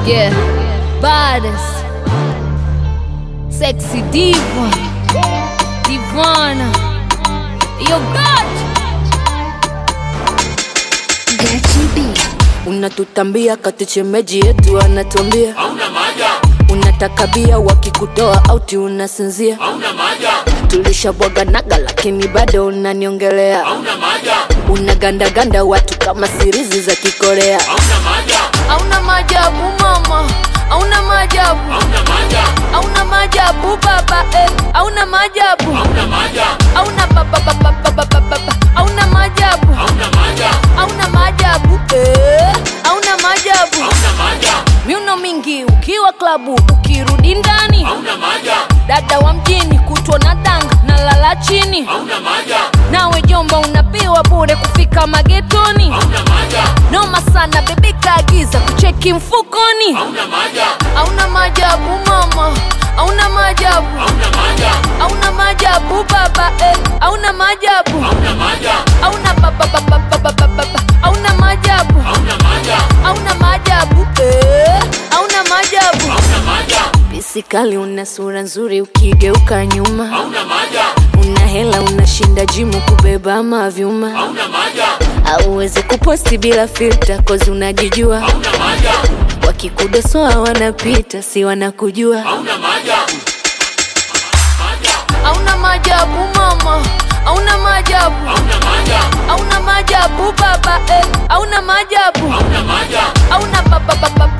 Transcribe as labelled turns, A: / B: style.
A: Yeah, baddest, sexy diva, divana, yo God.
B: unatutambia kati chemeji yetu anatuambia unataka bia wakikutoa auti unasinzia tulishabwaganaga lakini bado unaniongelea unagandaganda watu kama sirizi za kikorea
A: Hauna maajabu mama, hauna maajabu, hauna maajabu baba, eh, hauna maajabu, hauna baba baba baba baba, hauna maajabu, hauna maajabu, eh, hauna maajabu. Miuno mingi ukiwa klabu, ukirudi ndani, dada wa mjini kutwa na danga na lala chini, nawe jomba unapewa bure kufika magetoni noma sana bebi kaagiza kucheki mfukoni hauna maajabu mama hauna maajabu hauna maajabu baba eh, hauna maajabu hauna baba baba baba baba hauna maajabu hauna maajabu eh, hauna maajabu
B: bisikali una sura nzuri ukigeuka nyuma una hela unashinda jimu kubeba mavyuma auwezi kuposti bila filta kozi unajijua wakikudosoa wanapita si wanakujua
A: hauna maajabu mama hauna maajabu hauna maajabu baba eh, hauna maajabu hauna baba baba